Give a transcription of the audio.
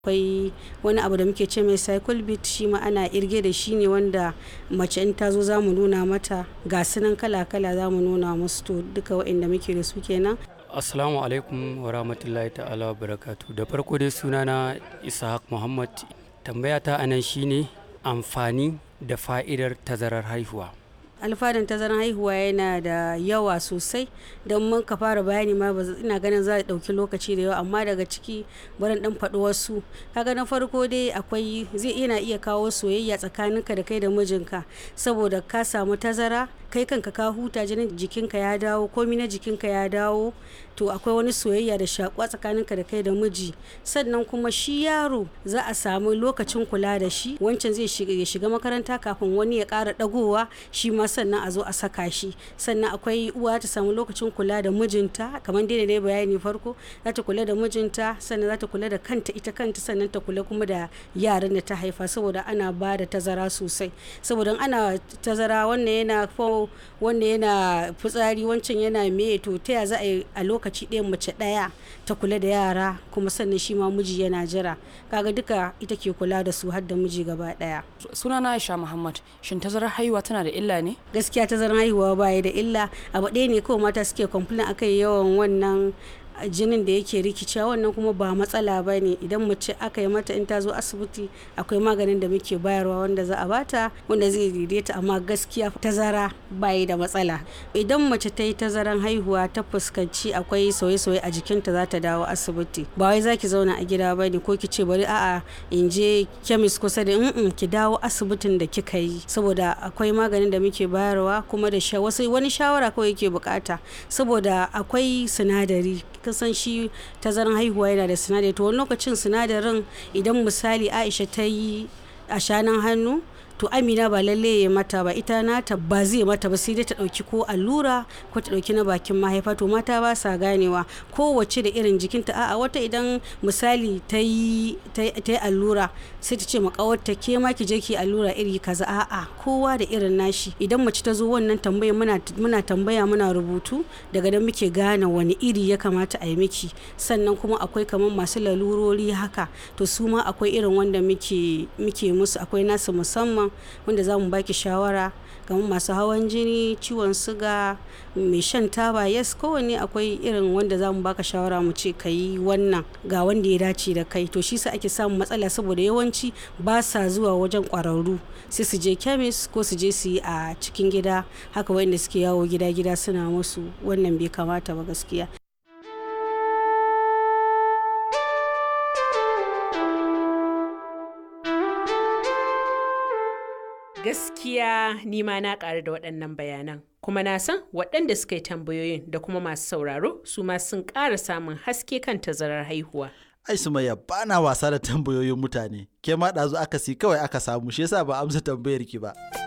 akwai wani abu da muke ce mai cycle beat shi ma ana irge da shi ne wanda mace in ta zo za mu nuna mata ga sunan kala-kala za mu nuna musu to duka waɗanda muke da su kenan Assalamu alaikum wa rahmatullahi ta'ala wa barakatu da farko dai sunana Ishaq Muhammad tambaya ta anan shine amfani da fa'idar tazarar haihuwa. alfanun tazarar haihuwa yana da yawa sosai don mun ka fara bayani ma ina ganin za a ɗauki lokaci da yawa amma daga ciki barin ɗan faɗi wasu kaga na farko dai akwai zai yana iya kawo soyayya tsakaninka da kai da mijinka saboda ka samu tazara kai kanka ka huta jinin jikinka ya dawo komi na jikinka ya dawo to akwai wani soyayya da shakuwa tsakaninka da kai da miji sannan kuma shi yaro za a samu lokacin kula da shi wancan zai shiga ya shiga makaranta kafin wani ya ƙara ɗagowa shi ma sannan a zo a saka shi sannan akwai uwa ta samu lokacin kula da mijinta kamar dai da dai bayani farko za ta kula da mijinta sannan za ta kula da kanta ita kanta sannan ta kula kuma da yaran da ta haifa saboda ana ba da tazara sosai saboda ana tazara wannan yana wannan yana fitsari wancan yana me to ta ya za a yi a lokaci ɗaya mace ɗaya ta kula da yara kuma sannan shi ma miji yana jira kaga duka ita ke kula da su har da miji gaba ɗaya sunana Aisha Muhammad shin tazarar haihuwa tana da illa ne gaskiya tazarar haihuwa baya da illa abu ɗaya ne kawai mata suke complain akai yawan wannan jinin da yake rikicewa wannan kuma ba matsala ba ne idan mace aka yi mata in ta zo asibiti akwai maganin da muke bayarwa wanda za a bata wanda zai daidaita amma gaskiya tazara bayi da matsala idan mace ta yi tazaran haihuwa ta fuskanci akwai sauye-sauye a jikinta za ta dawo asibiti ba wai za ki zauna a gida ba ne ko ki ce bari a'a in je kemis kusa da in ki dawo asibitin da kika yi saboda akwai maganin da muke bayarwa kuma da wasu wani shawara kawai yake bukata saboda akwai sinadari kasan shi tazaran haihuwa yana da sinadari to wani lokacin sinadarin idan misali aisha ta yi a shanan hannu to amina ba lalle ya mata ba ita nata ba zai mata ba sai dai ta dauki ko allura ko ta dauki na bakin mahaifa to mata ba sa ganewa kowace da irin jikinta a'a wata idan misali ta yi allura sai ta ce makawarta ke ma ki je ki allura iri kaza a'a kowa da irin nashi idan mace ta zo wannan tambaya muna muna tambaya muna rubutu daga nan muke gane wani iri ya kamata a yi miki sannan kuma akwai kamar masu lalurori haka to su ma akwai irin wanda muke muke musu akwai nasu musamman wanda za mu baki shawara kamar masu hawan jini ciwon suga mai shan taba yes kowanne akwai irin wanda za mu baka shawara mu ce ka yi wannan ga wanda ya dace da kai to shi sa ake samun matsala saboda yawanci ba sa zuwa wajen kwararru sai su je kemis ko su je su yi a cikin gida haka wanda suke yawo gida-gida suna musu wannan bai kamata ba gaskiya Gaskiya ni ma na ƙaru da waɗannan bayanan. Kuma na san waɗanda suka yi tambayoyin da kuma masu sauraro su ma sun ƙara samun haske kan tazarar haihuwa. Ai Sumayya ba na wasa da tambayoyin mutane. Ke ma ɗazu aka si kawai aka samu shi yasa ba amsa tambayar ki ba.